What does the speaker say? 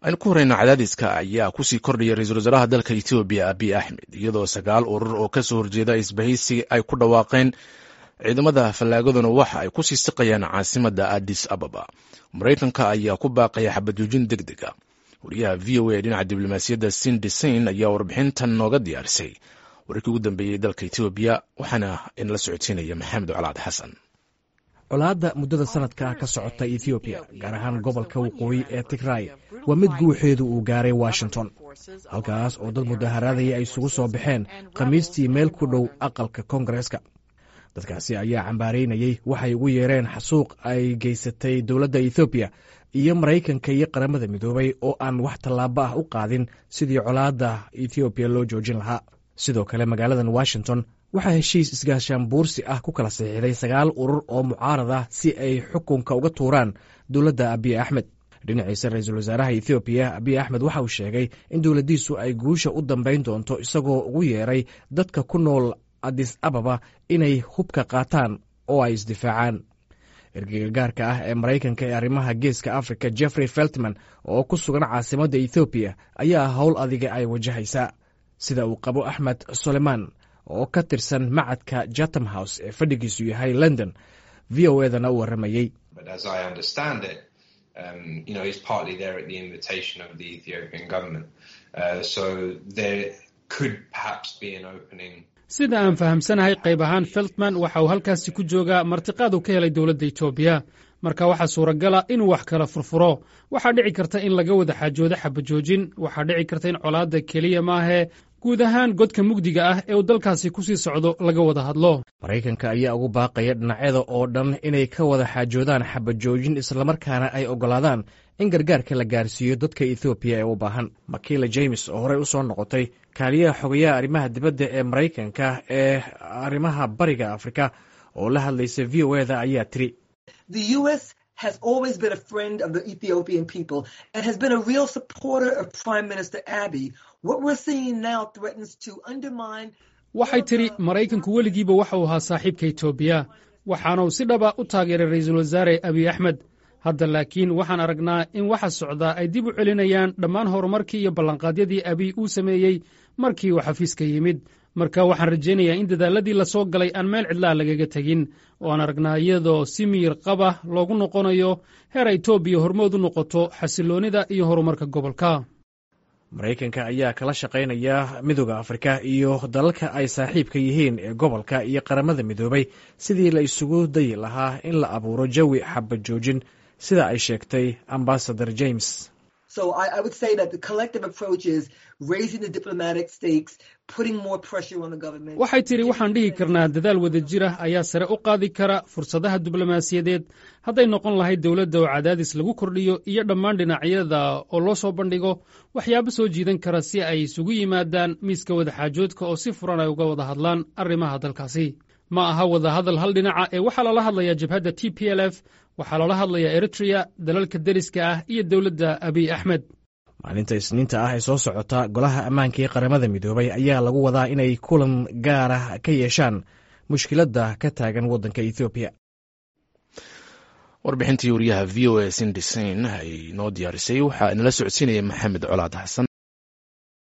aynu ku horeyna cadaadiska ayaa kusii kordhaya ra-iisul wasaaraha dalka etoobiya abiy axmed iyadoo sagaal urur oo kasoo horjeeda isbahaysi ay ku dhawaaqeen ciidamada fallaagaduna waxa ay kusii siqayaan caasimada addis ababa maraykanka ayaa ku baaqaya xabajoojin deg deg a wariyaha v o a dhinaca diblomaasiyadda sindisain ayaa warbixintan nooga diyaarisay wararkii ugu dambeeyey dalka etoobiya waxaana inala socodsiinaya maxamed colaad xasan colaadda muddada sanadka ka socota ethoobiya gaar ahaan gobolka waqooyi ee tigray waa mid guuxeedu uu gaaray washington halkaas oo dad mudaharaadaya ay isugu soo baxeen khamiistii meel ku dhow aqalka koongareeska dadkaasi ayaa cambaaraynayey waxay ugu yeereen xasuuq ay geysatay dowladda ethoobiya iyo maraykanka iyo qaramada midoobay oo aan wax tallaabo ah u qaadin sidii colaadda ethoobiya loo joojin lahaa sidoo kale magaaladan washington waxaa heshiis isgaashaan buursi ah ku kala saxiixday sagaal urur oo mucaarad ah si ay xukunka uga tuuraan dowladda abiy axmed dhinaciisa ra-iisul wasaaraha ethoobiya abiy axmed waxa uu sheegay in dowladdiisu ay guusha u dambayn doonto isagoo ugu yeeray dadka ku nool adis ababa inay hubka qaataan oo ay isdifaacaan ergeyga gaarka ah ee maraykanka ee arrimaha geeska africa jeffrey feltman oo ku sugan caasimadda ethoobiya ayaa howl adiga ay wajahaysaa sida uu qabo axmed suleman oo ka tirsan macadka jatham house ee fadhigiisu yahay london v o edana u waramayey sida aan fahamsanahay qayb ahaan feltman waxa uu halkaasi ku joogaa martiqaad uu ka helay dowladda etoobiya marka waxaa suuragala inuu wax kala furfuro waxaa dhici karta in laga wada xaajoodo xabajoojin waxaa dhici karta in colaadda keliya maahee guud ahaan godka mugdiga ah ee uu dalkaasi ku sii socdo laga wada hadlo maraykanka ayaa ugu baaqaya dhinacyada oo dhan inay ka wada xaajoodaan xabajoojin islamarkaana ay oggolaadaan in gargaarka la gaarsiiyo dadka ethoobiya ee u baahan makila james oo horey u soo noqotay kaaliyaha xogayaha arrimaha dibadda ee maraykanka ee arrimaha bariga afrika oo la hadlaysa v o eda ayaa tiri has always been a friend of the Ethiopian people and has been a real supporter of Prime Minister Abiy. What we're seeing now threatens to undermine waxay tidhi maraykanku weligiiba waxa uu ahaa saaxiibka etoobiya waxaana uu si dhaba u taageeray ra'iisul wasaare abiy axmed hadda laakiin waxaan aragnaa in waxa socdaa ay dib u celinayaan dhammaan horumarkii iyo ballanqaadyadii abiy uu sameeyey markii uu xafiiska yimid marka waxaan rajaynayaa in dadaaladii la soo galay aan meel cidlaha lagaga tegin oo aan aragnaa iyadoo si miyir qaba loogu noqonayo heer etoobiya hormood u noqoto xasiloonnida iyo horumarka gobolka maraykanka ayaa kala shaqaynaya midooda afrika iyo dalalka ay saaxiibka yihiin ee gobolka iyo qaramada midoobay sidii la isugu dayi lahaa in la abuuro jawi xabajoojin sida ay sheegtay ambasador james waxay tidhi waxaan dhihi karnaa dadaal wada jira ayaa sare u qaadi kara fursadaha diblomaasiyadeed hadday noqon lahayd dowladda oo cadaadis lagu kordhiyo iyo dhammaan dhinacyada oo loo soo bandhigo waxyaabo soo jiidan kara si ay isugu yimaadaan miiska wadaxaajoodka oo si furan ay uga wada hadlaan arrimaha dalkaasi ma aha wada hadal hal dhinaca ee waxaa lala hadlayaa jabhadda t p l f waxaa loola hadlayaa eritrea dalalka deriska ah iyo dowladda abiy axmed maalinta isniinta ah ee soo socota golaha ammaanka ee qaramada midoobay ayaa lagu wadaa inay kulan gaara ka yeeshaan mushkiladda ka taagan waddanka ethoobiya warbixintii wariyaha v o a sindisain ay noo diyaarisay waxaa inala socodsiinaya maxamed colaad xasan